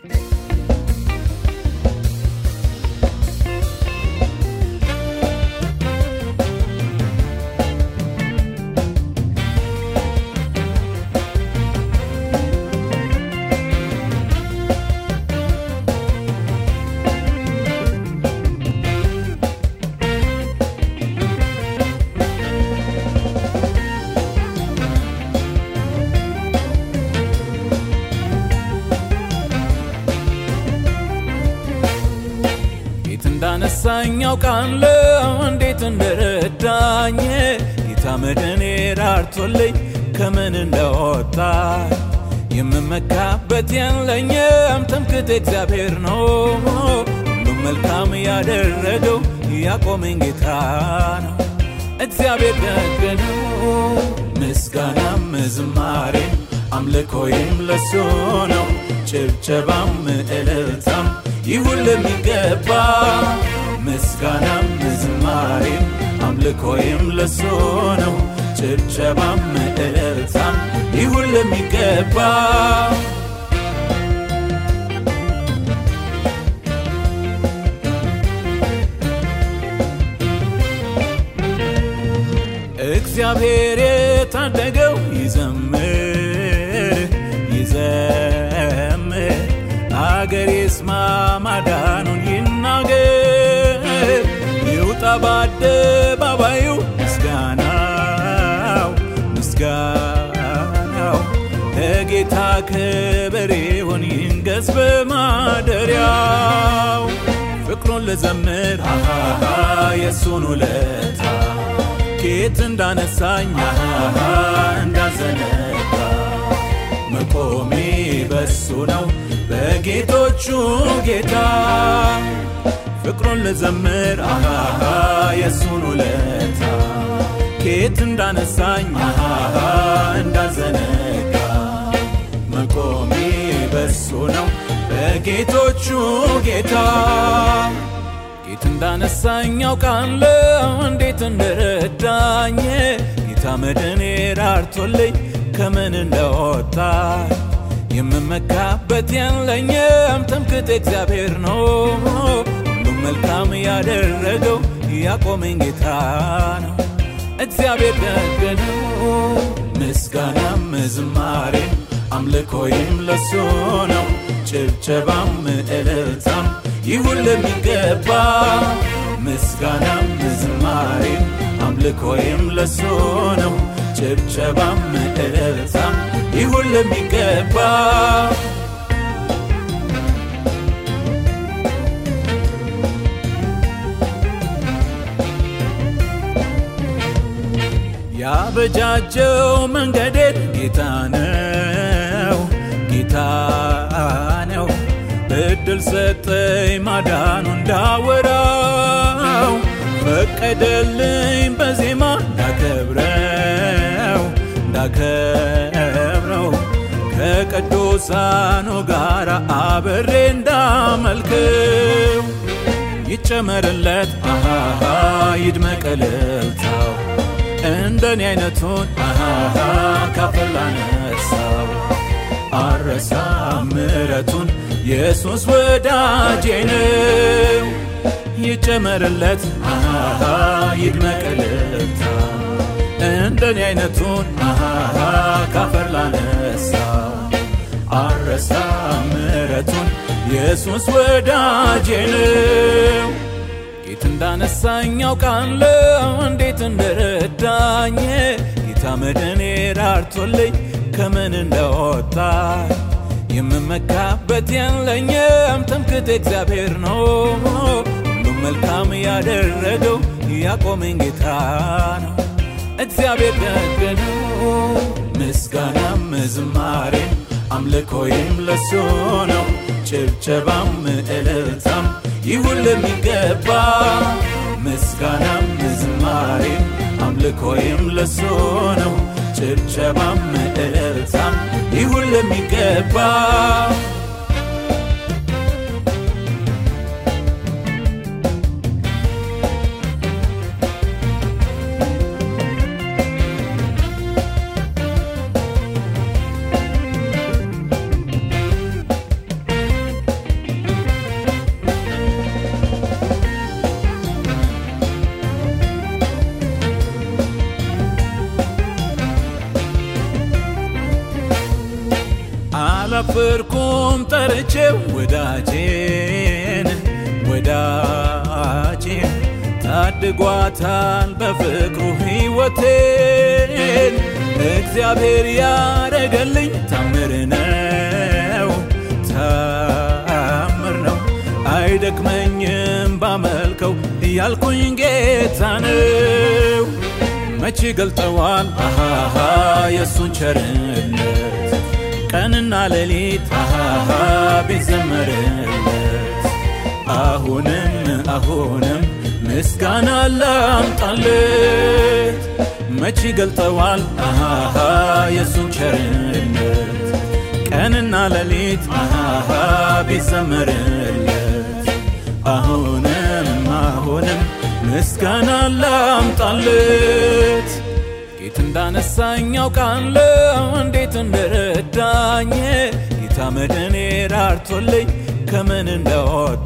የት እንዳነሳኝ አውቃለሁ እንዴት እንደረዳኝ ጌታ መድኔ ራርቶልኝ ከምን እንደወጣ የምመካበት የለኝም ትምክህቴ እግዚአብሔር ነው ሁሉም መልካም ያደረገው ያቆመኝ ጌታ ነው እግዚአብሔር ደግ ነው ምስጋናም ዝማሬም አምልኮዬም ለሱ ነው ጭብጨባም እልልታም ይሁን ለሚገባ ምስጋናም ዝማሬም አምልኮዬም ለሱ ነው ጭብጨባም እልልታም ይሁን ለሚገባ እግዚአብሔር የታደገው ይዘምር ይዘምር አገር ይስማ ማዳኑን ይናገር ይውጣ በአደባባዩ ምስጋናው ምስጋናው ለጌታ ክብር ይሁን ይንገስ በማደሪያው ፍቅሩን ልዘምር አሃሃ የእሱን ውለታ ኬት እንዳነሳኝ አሃሃ እንዳዘነጋ መቆሜ በሱ ነው በጌቶቹ ጌታ ፍቅሩን ልዘምር አሃሃ የእሱን ውለታ ኬት እንዳነሳኝ አሃሃ እንዳዘነጋ መቆሜ በሱ ነው በጌቶቹ ጌታ ጌት እንዳነሳኝ አውቃለሁ እንዴት እንደረዳኝ ጌታ መድኔ ራርቶልኝ ከምን እንደወጣ የምመካበት የለኝም ትምክህቴ እግዚአብሔር ነው ሁሉም መልካም ያደረገው ያቆመኝ ጌታ ነው እግዚአብሔር ደግ ነው ምስጋናም ዝማሬም አምልኮይም ለሱ ነው ጭብጨባም እልልታም ይሁን ለሚገባ ምስጋናም ዝማሬም አምልኮይም ለሱ ነው ጭብጨባም እልልታም ይሁን ለሚገባ ያበጃጀው መንገዴን ጌታ ነው ጌታ ነው እድል ሰጠኝ ማዳኑ እንዳወራው ፈቀደልኝ በዜማ እንዳከብረው እንዳከብረው ከቅዱሳኑ ጋር አብሬ እንዳመልክው ይጨመርለት አሃሃ ይድመቅ እልልታው እንደኔ አይነቱን አሃሃ ካፈር ላነሳው አረሳ ምረቱን ኢየሱስ ወዳጄ ነው ይጨመርለት አሃሃ ይድመቅ እልልታው እንደኔ አይነቱን አሃሃ ካፈር ላነሳው አረሳ ምረቱን ኢየሱስ ወዳጄ ነው ጌት እንዳነሳኝ አውቃለሁ እንዴት እንደረዳኝ ጌታ መድኔ ራርቶልኝ ከምን እንደወጣ የምመካበት የለኝም ትምክህቴ እግዚአብሔር ነው ሁሉም መልካም ያደረገው ያቆመኝ ጌታ ነው እግዚአብሔር ደግ ነው ምስጋናም ዝማሬም አምልኮይም ለሱ ነው ጭብጨባም እልልታም ይሁን ለሚገባ ምስጋናም ዝማሬም አምልኮይም ለሱ ነው ጭብጨባም እልልታም ይሁን ለሚገባ አላልኩም ጠርቼው ወዳጄን ወዳጄን ታድጓታል በፍቅሩ ሕይወቴን እግዚአብሔር ያረገልኝ ታምር ነው ታምር ነው አይደክመኝም ባመልከው እያልኩኝ ጌታ ነው መቼ ገልጠዋል አሃሃ የእሱን ቸርነት ቀንና ሌሊት አሃሃ ቢዘመርለት አሁንም አሁንም ምስጋና ላምጣለት መቼ ገልጠዋል አሃሃ የእሱን ቸርነት ቀንና ሌሊት አሃሃ ቢዘመርለት አሁንም አሁንም ምስጋና ላምጣለት ጌት እንዳነሳኝ ያውቃለሁ እንዴት እንደረዳኝ ጌታ መድኔ ራርቶልኝ ከምን እንደወጣ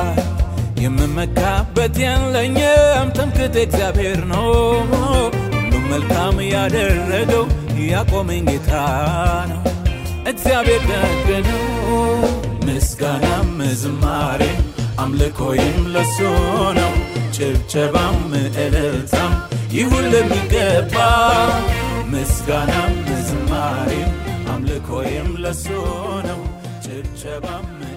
የምመካበት የለኝም ትምክህቴ እግዚአብሔር ነው ሁሉም መልካም ያደረገው ያቆመኝ ጌታ ነው እግዚአብሔር ደግ ነው ምስጋናም ዝማሬም አምልኮይም ለሱ ነው ጭብጨባም እልልታም ይሁን ለሚገባ ምስጋናም ዝማሬም አምልኮይም ለሱ ነው ጭብጨባም